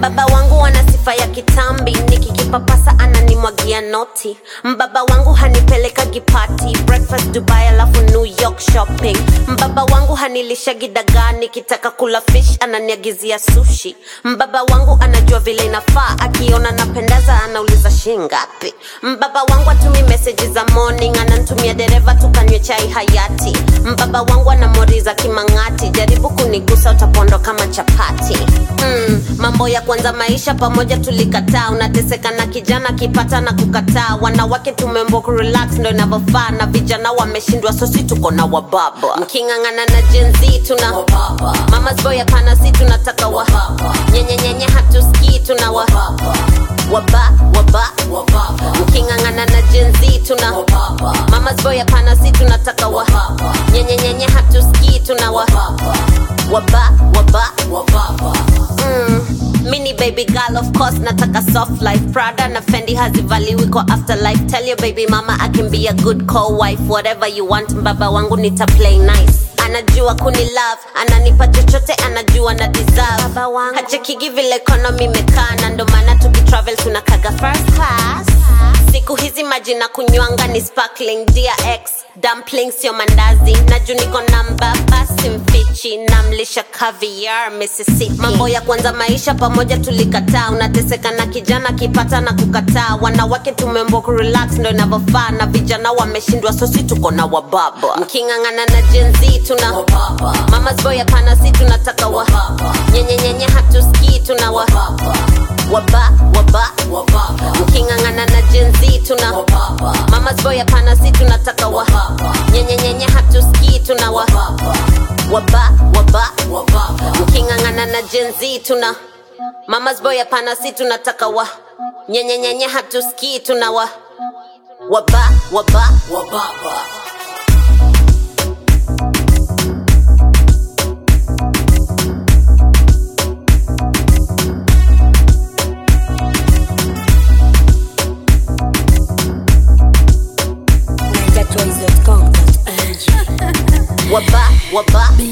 mbaba wangu ana sifa ya kitambi nikikipapasa ananimwagia noti mbaba wangu hanipelekagi party breakfast dubai alafu new york shopping mbaba wangu hanilishagi dagaa nikitaka kula fish ananiagizia sushi mbaba wangu anajua vile inafaa akiona napendeza anauliza shingapi mbaba wangu atumi meseji za morning anantumia dereva tukanywe chai hayati mbaba wangu anamoriza kimang'ati jaribu kunigusa utapondo kama chapati mm, mambo ya kwanza maisha pamoja tulikataa unateseka na kijana kipata na kukataa wanawake tumembo kurelax ndo inavyofaa na vijana wameshindwa sosi tuko na wababa mking'ang'ana na jenzi tuna mamas boy hapana si tunataka wa nyenyenyenye hatuskii tuna wa waba waba mking'ang'ana na jenzi tuna mamas boy hapana si tunataka wa nyenyenyenye hatuskii tuna wa waba waba mm. mini baby girl of course nataka soft life prada na fendi hazivaliwi kwa afterlife tell your baby mama i can be a good co-wife whatever you want mbaba wangu nita play nice anajua kuni love ananipa chochote anajua na deserve hachekigi vile economy imekaa na ndo maana tukitravel tunakaga first class siku hizi maji na kunywanga ni sparkling dx dumpling sio mandazi na juu niko namba basi mfichi namlisha caviar mississippi mambo ya kwanza maisha pamoja tulikataa unateseka na kijana kipata na kukataa wanawake tumembo kurelax ndo inavyofaa na vijana wameshindwa sosi tuko na wababa mking'ang'ana na jenzi tuna mamas boy hapana si tunataka wa nyenyenyenye hatuskii tuna wa waba waba mking'ang'ana na jenzi tuna mamas boy hapana si tunataka wa nyenyenyenye hatuskii tuna wa waba waba mking'ang'ana na jenzi tuna mamas boy hapana si tunataka wa nyenyenyenye hatuskii tuna wa waba waba NigerToys.com.ng waba waba